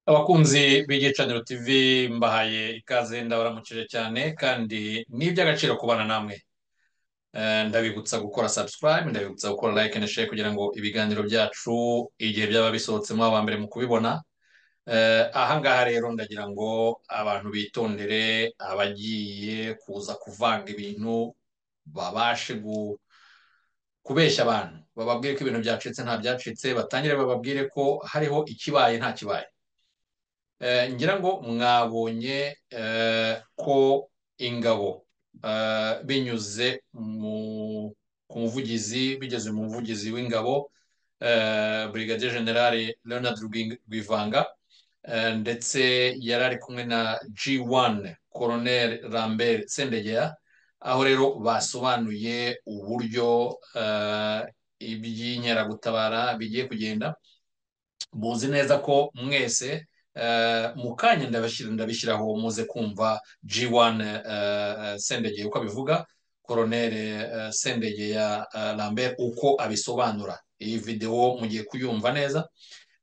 abakunzi b'igihe caniro tv mbahaye ikaze ndabaramukije cyane kandi ni iby'agaciro kubana namwe Eh, ndabibutsa gukora subscribe ndabibutsa gukora like na share kugira ngo ibiganiro byacu igihe byaba bisohotsemo aba mbere mu kubibona Eh, aha ngaha rero ndagira ngo abantu bitondere abagiye kuza kuvanga ibintu babashe gu- kubeshya abantu bababwire ko ibintu byacitse nta byacitse batangire bababwire ko hariho ikibaye nta kibaye Eh, ngira ngo mwabonye eh, ko ingabo eh, binyuze mu- ku muvugizi bigeze mu muvugizi w'ingabo eh, Brigadier General Leonard Rwing- Rwivanga eh, ndetse yari ari kumwe na G1 Colonel Lambert Sendegea aho rero basobanuye uburyo eh, iby'inkeragutabara bigiye kugenda muzi neza ko mwese eh, mu kanya ndabashyira ndabishyiraho muze kumva G1 eh, eh, Sendege uko abivuga Colonel eh, Sendege ya eh, Lambert uko abisobanura iyi video mugiye kuyumva neza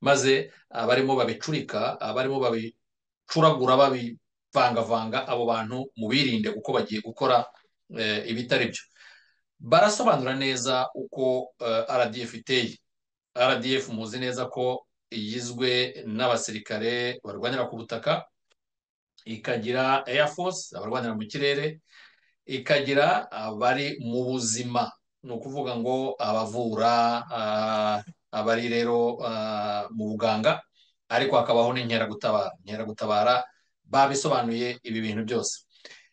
maze abarimo babicurika abarimo babicuragura babivangavanga abo bantu mubirinde kuko bagiye gukora eh, ibitari byo barasobanura neza uko eh, RDF iteye RDF muzi neza ko igizwe n'abasirikare barwanira ku butaka ikagira Air Force abarwanira mu kirere ikagira abari mu buzima ni ukuvuga ngo abavura ah, abari rero ah, mu buganga ariko hakabaho n'inkeragutabara inkeragutabara babisobanuye ibi bintu byose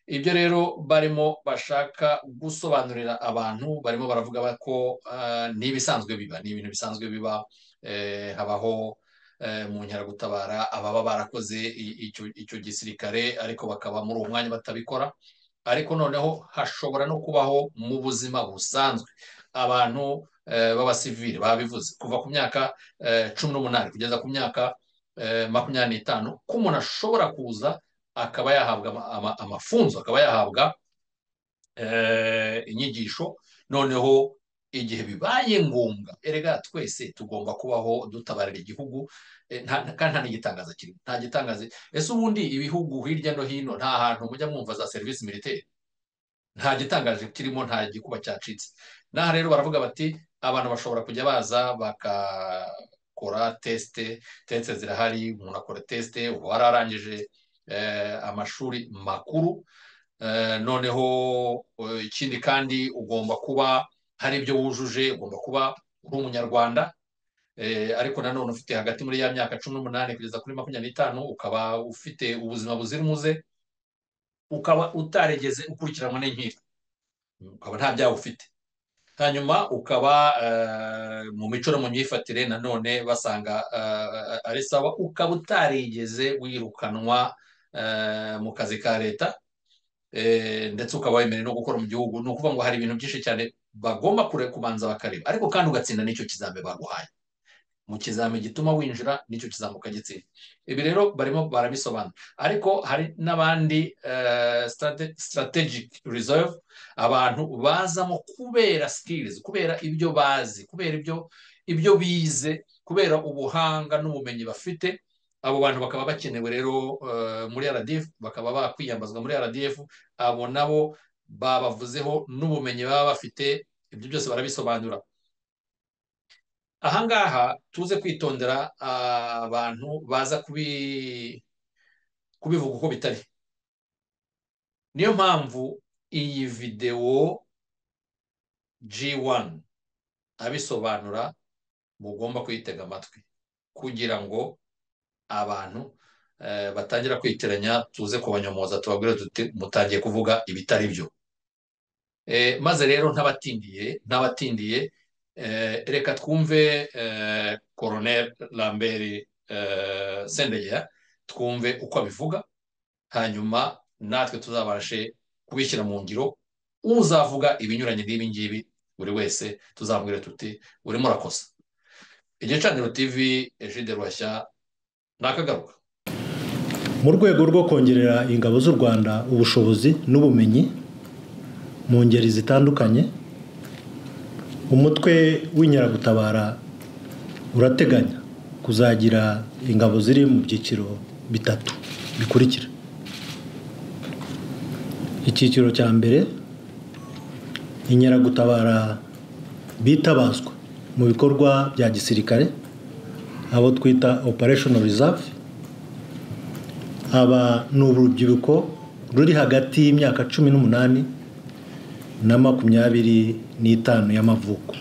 ibyo rero barimo bashaka gusobanurira abantu barimo baravuga ba- ko ah, n'ibisanzwe biba ni ibintu bisanzwe biba eh, habaho eh, mu nkeragutabara ababa barakoze i- icyo icyo gisirikare ariko bakaba muri uwo mwanya batabikora ariko noneho hashobora no kubaho mu buzima busanzwe abantu eh, b'abasivili babivuze kuva ku myaka eh, cumi n'umunani kugeza ku myaka eh, makumyabiri n'itanu ko umuntu ashobora kuza akaba yahabwa ama- ama- amafunzo akaba yahabwa eh, inyigisho noneho igihe bibaye ngombwa erega twese tugomba kubaho dutabarira igihugu eh, nta- nta- kandi nta n'igitangaza kirimo nta gitangaza ese ubundi ibihugu hirya no hino nta hantu mujya mwumva za serivisi militeri nta gitangaje kirimo nta gikuba cyacitse n'aha rero baravuga bati abantu bashobora kujya baza bagakora tesite tesite zirahari umuntu akora tesite uba wararangije eh, amashuri makuru Eh, noneho eh, ikindi kandi ugomba kuba hari ibyo wujuje ugomba kuba uri umunyarwanda Eh, ariko nanone ufite hagati muri ya myaka cumi n'umunani kugeza kuri makumyabiri n'itanu ukaba ufite ubuzima buzira umuze ukaba utarigeze ukurikiranwa n'inkiko ukaba nta byaha ufite hanyuma ukaba eh, mu mico no mu myifatire nanone basanga eh, ari sawa ukaba utarigeze wirukanwa eh, mu kazi ka leta eh, ndetse ukaba wemerewe no gukora mu gihugu ni ukuvuga ngo hari ibintu byinshi cyane bagomba kure kubanza bakareba ariko kandi ugatsinda n'icyo kizame baguhaye mu kizami gituma winjira n'icyo kizami ukagitsinda ibi rero barimo barabisobanura ariko hari n'abandi eh, strate- strategic reserve abantu bazamo kubera skills kubera ibyo bazi kubera ibyo ibyo bize kubera ubuhanga n'ubumenyi bafite abo bantu bakaba bakenewe rero eh, muri RDF bakaba bakwiyambazwa muri RDF abo nabo babavuzeho n'ubumenyi baba bafite ibyo byose barabisobanura ahangaha tuze kwitondera ah, abantu baza kubi- kubivuga uko bitari niyo mpamvu iyi videwo G1 abisobanura mugomba kuyitega amatwi kugira ngo abantu eh, batangira kwitiranya tuze kubanyomoza tubabwire tuti mutangiye kuvuga ibitari byo Eh, maze rero ntabatindiye ntabatindiye eh, reka twumve eh, Colonel Lambert eh, Sendegea twumve uko abivuga hanyuma natwe tuzabashe kubishyira mu ngiro uzavuga ibinyuranye n'ibi ngibi buri wese tuzamubwire tuti urimo urakosa igicaniro TV Egide Ruhashya nakagaruka mu rwego rwo kongerera ingabo z'u rwanda ubushobozi n'ubumenyi mu ngeri zitandukanye umutwe w'inkeragutabara urateganya kuzagira ingabo ziri mu byiciro bitatu bikurikira icyiciro cya mbere inkeragutabara bitabazwa mu bikorwa bya gisirikare abo twita operesheni reserve aba ni urubyiruko ruri hagati y'imyaka cumi n'umunani na makumyabiri n'itanu y'amavuko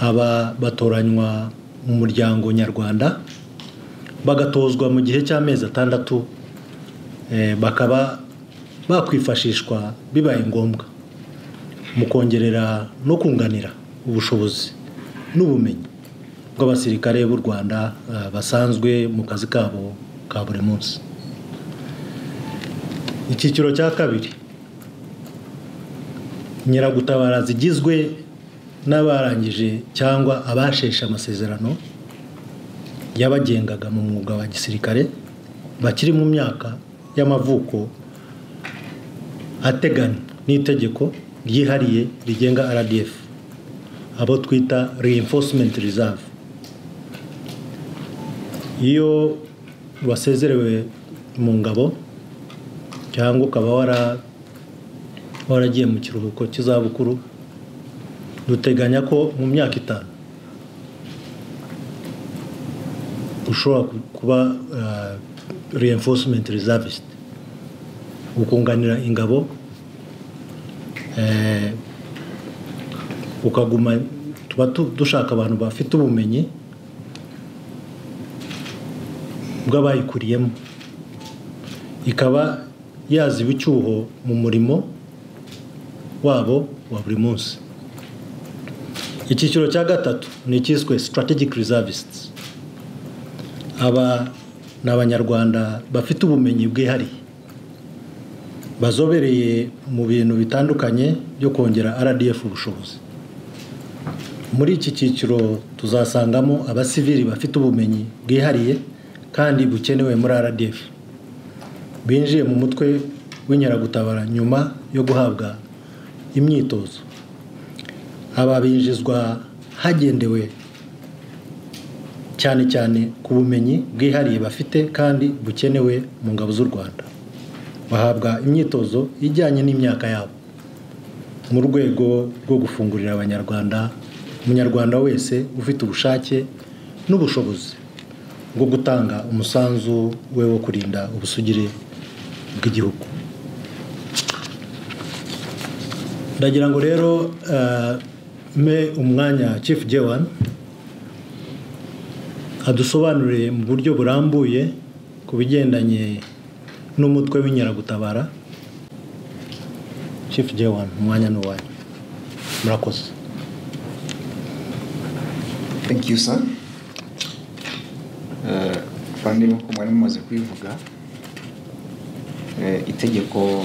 aba batoranywa mu muryango nyarwanda bagatozwa mu gihe cy'amezi atandatu bakaba bakwifashishwa bibaye ngombwa mu kongerera no kunganira ubushobozi n'ubumenyi bw'abasirikare b'u rwanda basanzwe mu kazi kabo ka buri munsi icyiciro cya kabiri nyiragutabara zigizwe n'abarangije cyangwa abasheshe amasezerano yabagengaga mu mwuga wa gisirikare bakiri mu myaka y'amavuko ateganywa n'itegeko ryihariye rigenga rdf abo twita reinforcement reserve iyo wasezerewe mu ngabo cyangwa ukaba waragiye mu kiruhuko cy'izabukuru duteganya ko mu myaka itanu ushobora kuba reinforcement reservist gukunganira ingabo ukaguma tuba dushaka abantu bafite ubumenyi bw'abayikuriyemo ikaba yaziba icyuho mu murimo wabo wa buri munsi icyiciro cya gatatu ni icyiswe strategic reservists aba ni abanyarwanda bafite ubumenyi bwihariye bazobereye mu bintu bitandukanye byo kongera rdf ubushobozi muri iki cyiciro tuzasangamo abasivili bafite ubumenyi bwihariye kandi bukenewe muri rdf binjiye mu mutwe w'inkeragutabara nyuma yo guhabwa imyitozo aba binjizwa hagendewe cyane cyane ku bumenyi bwihariye bafite kandi bukenewe mu ngabo z'u rwanda bahabwa imyitozo ijyanye n'imyaka yabo mu rwego rwo gufungurira abanyarwanda umunyarwanda wese ufite ubushake n'ubushobozi bwo gutanga umusanzu we wo kurinda ubusugire bw'igihugu ndagira ngo rero mpe umwanya Chief Jewan adusobanurire mu buryo burambuye ku bigendanye n'umutwe w'inkeragutabara Chief Jewan umwanya ni uwanyu murakoze thank you sir bandi nk'uko mwari mumaze kubivuga itegeko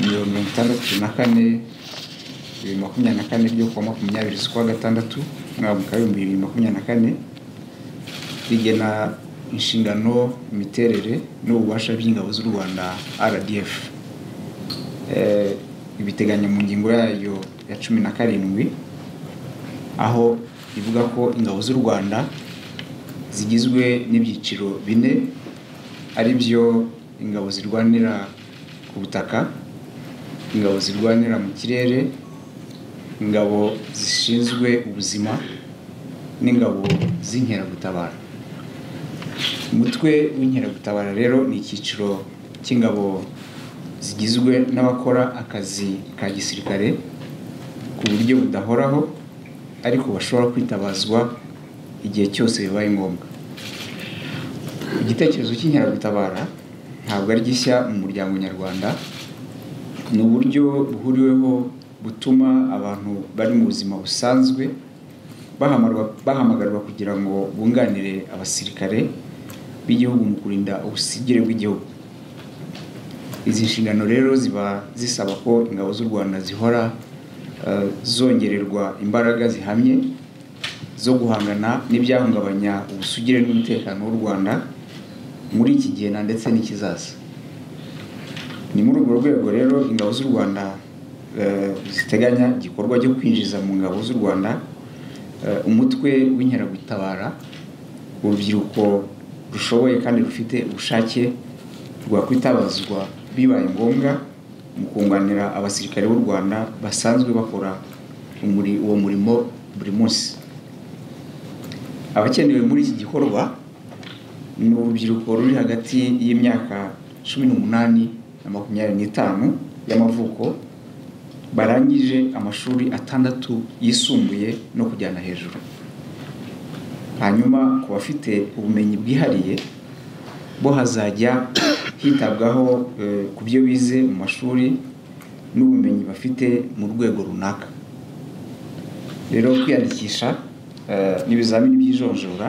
mirongo itandatu na kane bibiri makumyabiri na kane ryo kuwa makumyabiri z'ukwa gatandatu umwaka wa bibiri makumyabiri na kane rigena inshingano imiterere n'ububasha by'ingabo z'u rwanda rdf ibiteganya mu ngingo yayo ya cumi na karindwi aho ivuga ko ingabo z'u rwanda zigizwe n'ibyiciro bine ari byo ingabo zirwanira ku butaka ingabo zirwanira mu kirere ingabo zishinzwe ubuzima n'ingabo z'inkeragutabara umutwe w'inkeragutabara rero ni icyiciro cy'ingabo zigizwe n'abakora akazi ka gisirikare ku buryo budahoraho ariko bashobora kwitabazwa igihe cyose bibaye ngombwa igitekerezo cy'inkeragutabara ntabwo ari gishya mu muryango nyarwanda ni uburyo buhuriweho butuma abantu bari mu buzima busanzwe bahamagarwa kugira ngo bunganire abasirikare b'igihugu mu kurinda ubusigire bw'igihugu izi nshingano rero ziba zisaba ko ingabo z'u rwanda zihora zongererwa imbaraga zihamye zo guhangana n'ibyahungabanya ubusugire n'umutekano w'u rwanda muri iki gihe na ndetse n'ikizaza ni muri urwo rwego rero ingabo z'u rwanda ziteganya igikorwa cyo kwinjiza mu ngabo z'u rwanda umutwe w'inkeragutabara urubyiruko rushoboye kandi rufite ubushake rwakwitabazwa bibaye ngombwa mu kunganira abasirikare b'u rwanda basanzwe bakora umuri- uwo murimo buri munsi abakenewe muri iki gikorwa ni urubyiruko ruri hagati y'imyaka cumi n'umunani na makumyabiri n'itanu y'amavuko barangije amashuri atandatu yisumbuye no kujyana hejuru hanyuma ku bafite ubumenyi bwihariye bo hazajya hitabwaho eh, ku byo bize mu mashuri n'ubumenyi bafite mu rwego runaka rero kwiyandikisha eh, n'ibizamini by'ijonjora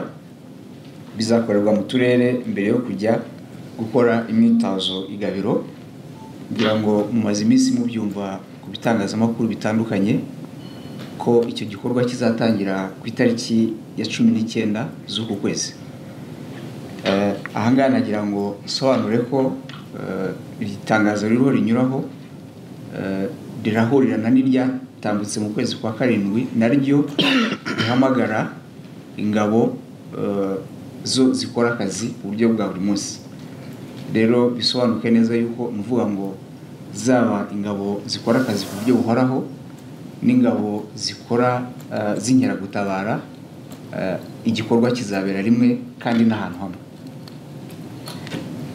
bizakorerwa mu turere mbere yo kujya gukora imyitozo igabiro kugira ngo mumaze iminsi mubyumva ku bitangazamakuru bitandukanye ko icyo gikorwa kizatangira ku itariki ya cumi n'icyenda z'uku kwezi Eh, ahangaha nagira ngo nsobanure ko eh, iri tangazo ririho rinyuraho eh, rirahurirana n'iryatambutse mu kwezi kwa karindwi naryo rihamagara ingabo eh, zo zikora akazi mu buryo bwa buri munsi rero bisobanuke neza yuko ni ukuvuga ngo zaba ingabo zikora akazi ku buryo buhoraho n'ingabo zikora eh, z'inkeragutabara eh, igikorwa kizabera rimwe kandi n'ahantu hamwe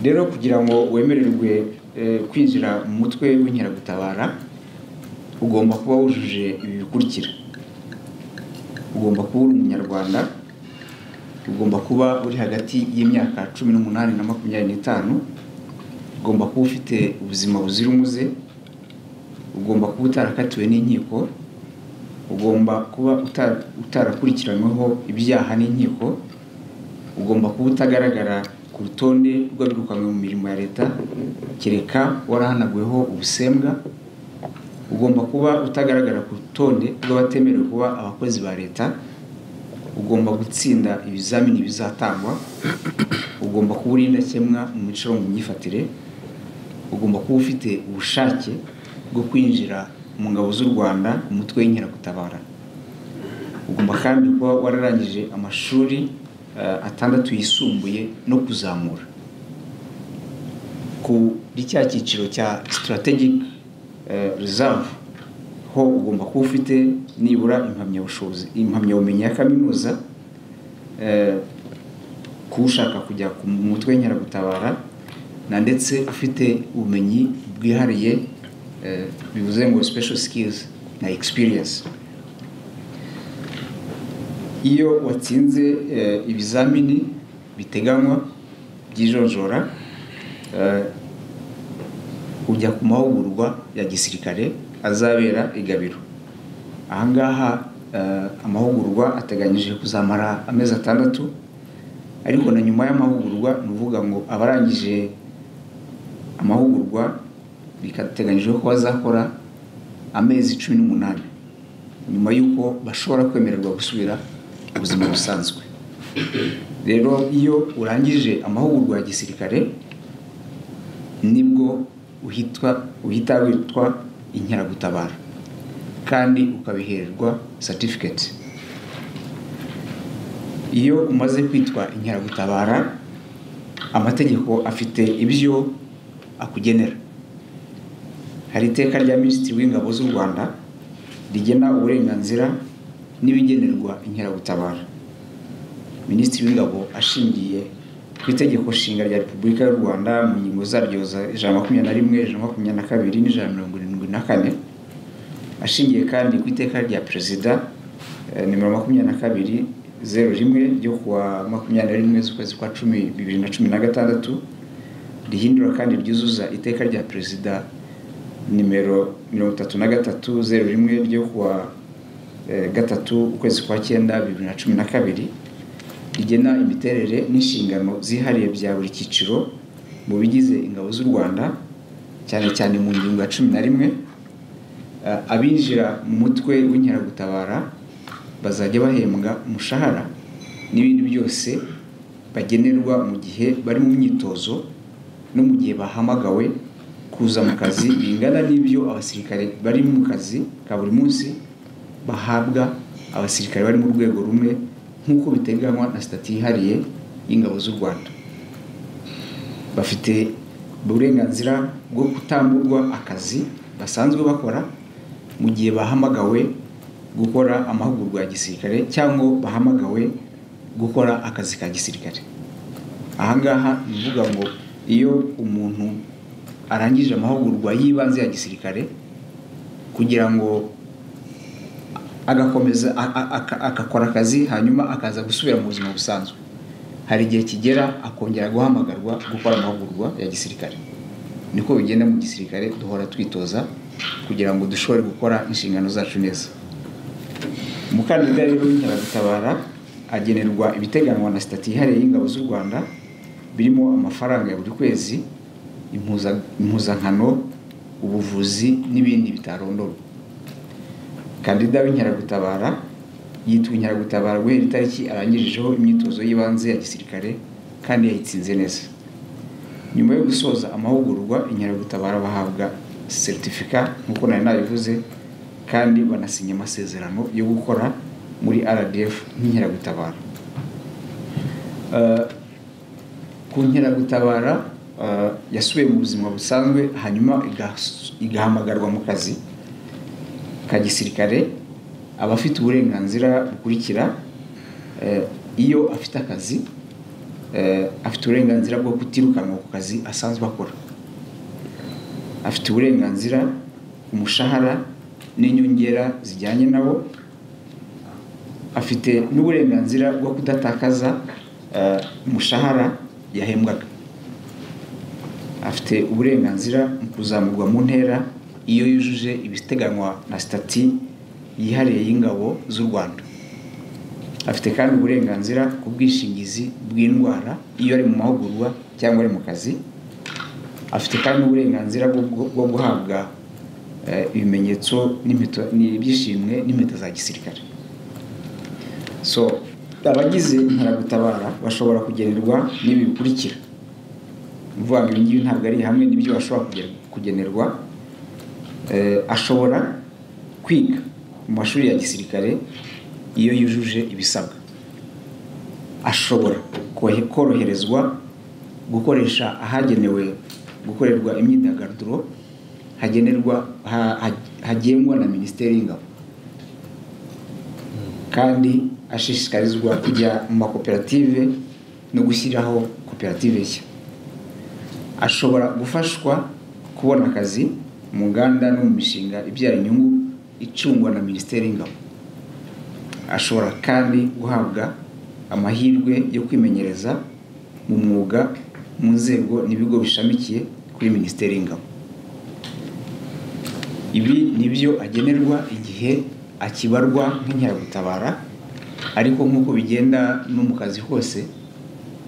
rero kugira ngo wemererwe eh, kwinjira mu mutwe w'inkeragutabara ugomba kuba wujuje ibi bikurikira ugomba kuba uri umunyarwanda ugomba kuba uri hagati y'imyaka cumi n'umunani na makumyabiri n'itanu ugomba kuba ufite ubuzima buzira umuze ugomba kuba utarakatiwe n'inkiko ugomba kuba uta- utarakurikiranyweho ibyaha n'inkiko ugomba kuba utagaragara ku rutonde rw'abirukanwe mu mirimo ya leta kereka warahanaguweho ubusembwa ugomba kuba utagaragara ku rutonde rw'abatemerewe kuba abakozi ba leta ugomba gutsinda ibizamini bizatangwa ugomba kuba uri indakemwa mu mico no mu myifatire ugomba kuba ufite ubushake bwo kwinjira mu ngabo z'u rwanda mu mutwe w'inkeragutabara ugomba kandi kuba wararangije amashuri eh, atandatu yisumbuye no kuzamura kuri cya cyiciro cya strategic eh, reserve ho ugomba kuba ufite nibura impamyabushobozi impamyabumenyi ya kaminuza eh, ku ushaka kujya ku mutwe w'inkeragutabara na ndetse ufite ubumenyi bwihariye eh, bivuze ngo special skills na experience iyo watsinze eh, ibizamini biteganywa by'ijonjora eh, ujya ku mahugurwa ya gisirikare azabera igabiro ahangaha eh, amahugurwa ateganyije kuzamara amezi atandatu ariko na nyuma y'amahugurwa ni ukuvuga ngo abarangije amahugurwa bikateganyijwe ko bazakora amezi cumi n'umunani nyuma y'uko bashobora kwemererwa gusubira mu buzima busanzwe rero iyo urangije amahugurwa ya gisirikare nibwo uhitwa uhita witwa inkeragutabara kandi ukabihererwa certificate iyo umaze kwitwa inkeragutabara amategeko afite ibyo akugenera hari iteka rya minisitiri w'ingabo z'u rwanda rigena uburenganzira n'ibigenerwa inkeragutabara minisitiri w'ingabo ashingiye ku itegeko nshinga rya repubulika y'u rwanda mu ngingo zaryo za ijana makumyabiri na rimwe ijana makumyabiri na kabiri n'ijana mirongo irindwi na kane ashingiye kandi ku iteka rya perezida eh, nimero makumyabiri na kabiri zeru rimwe ryo kuwa makumyabiri na rimwe z'ukwezi kwa cumi bibiri na cumi na gatandatu rihindura kandi ryuzuza iteka rya perezida nimero mirongo itatu na gatatu zeru rimwe ryo kuwa eh, gatatu ukwezi kwa cyenda bibiri na cumi na kabiri rigena imiterere n'inshingano zihariye bya buri cyiciro mu bigize ingabo z'u rwanda cyane cyane mu ngingo ya cumi na rimwe Eh, abinjira mu mutwe w'inkeragutabara bazajya bahembwa umushahara n'ibindi byose bagenerwa mu gihe bari mu myitozo no mu gihe bahamagawe kuza mu kazi bingana n'ibyo abasirikare bari mu kazi ka buri munsi bahabwa abasirikare bari mu rwego rumwe nk'uko biteganywa na sitati yihariye y'ingabo z'u rwanda bafite uburenganzira bwo kutamburwa akazi basanzwe bakora mu gihe bahamagawe gukora amahugurwa ya gisirikare cyangwa bahamagawe gukora akazi ka gisirikare ahangaha ni ukuvuga ngo iyo umuntu arangije amahugurwa y'ibanze ya gisirikare kugira ngo agakomeza agakora akazi hanyuma akaza gusubira mu buzima busanzwe hari igihe kigera akongera guhamagarwa gukora amahugurwa ya gisirikare niko bigenda mu gisirikare duhora twitoza kugira ngo dushobore gukora inshingano zacu neza umukandida rero w'inkeragutabara agenerwa ibiteganywa na sitati yihariye y'ingabo z'u rwanda birimo amafaranga ya buri kwezi impuza- impuzankano ubuvuzi n'ibindi bitarondorwa kandida w'inkeragutabara yitwa inkeragutabara guhera itariki arangijeho imyitozo y'ibanze ya gisirikare kandi yayitsinze neza nyuma yo gusoza amahugurwa inkeragutabara bahabwa seritifika nk'uko nari nabivuze kandi banasinya amasezerano yo gukora muri rdf nk'inkeragutabara Eh, ku nkeragutabara eh, yasubiye mu buzima busanzwe hanyuma igas- igahamagarwa mu kazi ka gisirikare aba afite uburenganzira bukurikira eh, iyo afite akazi eh, afite uburenganzira bwo kutirukanwa ku kazi asanzwe akora afite uburenganzira ku mushahara n'inyongera zijyanye nabo afite n'uburenganzira bwo kudatakaza eh, umushahara yahembwaga afite uburenganzira mu kuzamurwa mu ntera iyo yujuje ibiteganywa na sitati yihariye y'ingabo z'u rwanda afite kandi uburenganzira ku bwishingizi bw'indwara iyo ari mu mahugurwa cyangwa ari mu kazi afite kandi uburenganzira bwo- bwo bwo guhabwa eh, ibimenyetso n'impeta- n'ibyishimwe n'impeta za gisirikare so abagize inkeragutabara bashobora kugenerwa n'ibi bikurikira ni ukuvuga ngo ibi ngibi ntabwo ari hamwe n'ibyo bashobora kugener- kugenerwa Eh, ashobora kwiga mu mashuri ya gisirikare iyo yujuje ibisabwa ashobora kohe- koroherezwa gukoresha ahagenewe gukorerwa imyidagaduro hagenerwa ha- ha- hagengwa na minisiteri y'ingabo kandi ashishikarizwa kujya mu makoperative no gushyiraho koperative nshya ashobora gufashwa kubona akazi mu nganda no mu mishinga ibyara inyungu icungwa na minisiteri y'ingabo ashobora kandi guhabwa amahirwe yo kwimenyereza mu mwuga mu nzego n'ibigo bishamikiye kuri minisiteri y'ingabo ibi ni byo agenerwa igihe akibarwa nk'inkeragutabara ariko nk'uko bigenda no mu kazi hose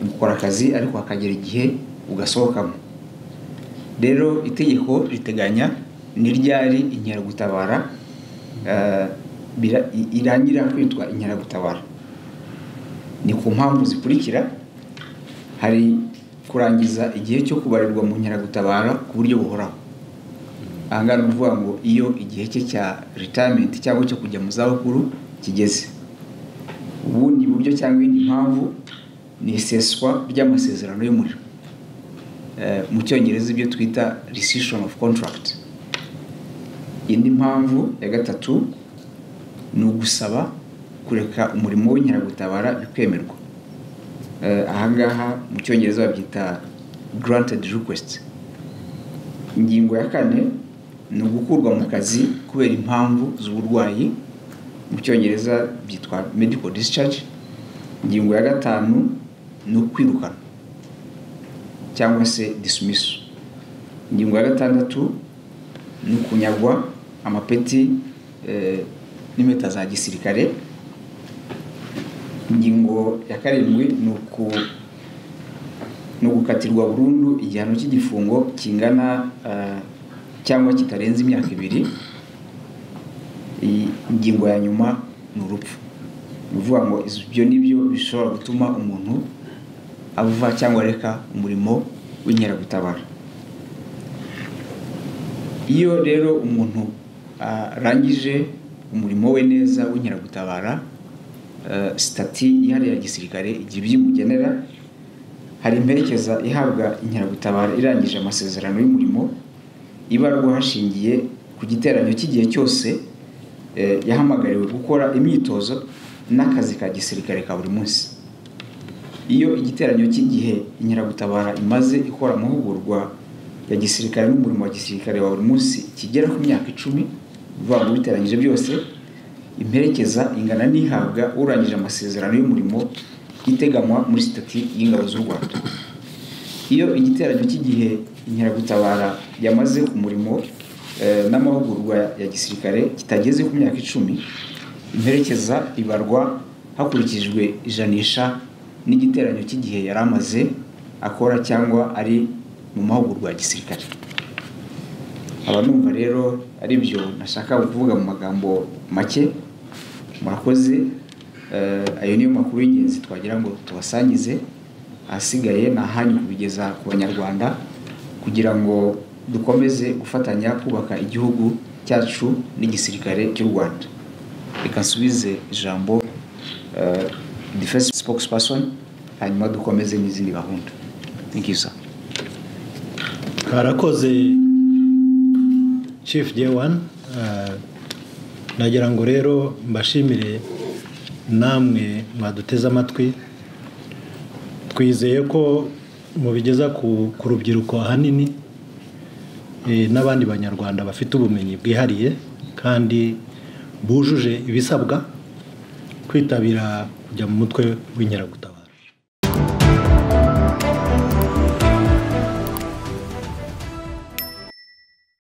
ukora akazi ariko hakagera igihe ugasohokamo rero itegeko riteganya n'iryari inkeragutabara eh, bira- i- irangira kwitwa inkeragutabara ni ku mpamvu zikurikira hari kurangiza igihe cyo kubarirwa mu nkeragutabara ku buryo buhoraho ahangaha ni ukuvuga ngo iyo igihe cye cya retirement cyangwa cyo kujya mu zabukuru kigeze ubundi buryo cyangwa indi mpamvu ni iseswa ry'amasezerano y'umuriro Eh, mu cyongereza ibyo twita rescission of contract indi mpamvu ya gatatu ni ugusaba kureka umurimo w'inkeragutabara bikwemerwa Eh, ahangaha mu cyongereza babyita granted request ingingo ya kane ni ugukurwa mu kazi kubera impamvu z'uburwayi mu cyongereza byitwa medical discharge ingingo ya gatanu ni ukwirukana cyangwa se disimiso ingingo ya gatandatu ni ukunyagwa amapeti eh, n'impeta za gisirikare ingingo ya karindwi ni uku ni ugukatirwa burundu igihano cy'igifungo kingana eh, cyangwa kitarenze imyaka ibiri iyi ingingo ya nyuma ni urupfu ni ukuvuga ngo ibyo ni byo bishobora gutuma umuntu ava cyangwa areka umurimo w'inkeragutabara iyo rero umuntu arangije umurimo we neza w'inkeragutabara eh, sitati yihariye ya gisirikare igihe ibimugenera hari imperekeza ihabwa inkeragutabara irangije amasezerano y'umurimo ibarwa hashingiye ku giteranyo cy'igihe cyose eh, yahamagariwe gukora imyitozo n'akazi ka gisirikare ka buri munsi iyo igiteranyo cy'igihe inkeragutabara imaze ikora amahugurwa ya gisirikare n'umurimo wa gisirikare wa buri munsi kigera ku myaka icumi bivuga ngo biteranyije byose imperekeza ingana n'ihabwa urangije amasezerano y'umurimo iteganywa muri sitati y'ingabo z'u rwanda iyo igiteranyo cy'igihe inkeragutabara yamaze ku murimo eh, n'amahugurwa ya gisirikare kitageze ku myaka icumi imperekeza ibarwa hakurikijwe ijanisha n'igiteranyo cy'igihe yari amaze akora cyangwa ari mu mahugurwa ya gisirikare aba numva rero ari byo nashaka kuvuga mu magambo make murakoze Eh, ayo niyo makuru y'ingenzi twagira ngo tubasangize ahasigaye ni ahanyu kubigeza ku banyarwanda kugira ngo dukomeze gufatanya kubaka igihugu cyacu n'igisirikare cy'u rwanda reka nsubize ijambo eh, defense spokesperson hanyuma dukomeze n'izindi gahunda thank you sir karakoze chief j1 nagira ngo rero mbashimire namwe mwaduteze amatwi twizeye ko mubigeza ku ku rubyiruko ahanini eh, n'abandi banyarwanda bafite ubumenyi bwihariye kandi bujuje ibisabwa kwitabira kujya mu mutwe w'inkeragutabara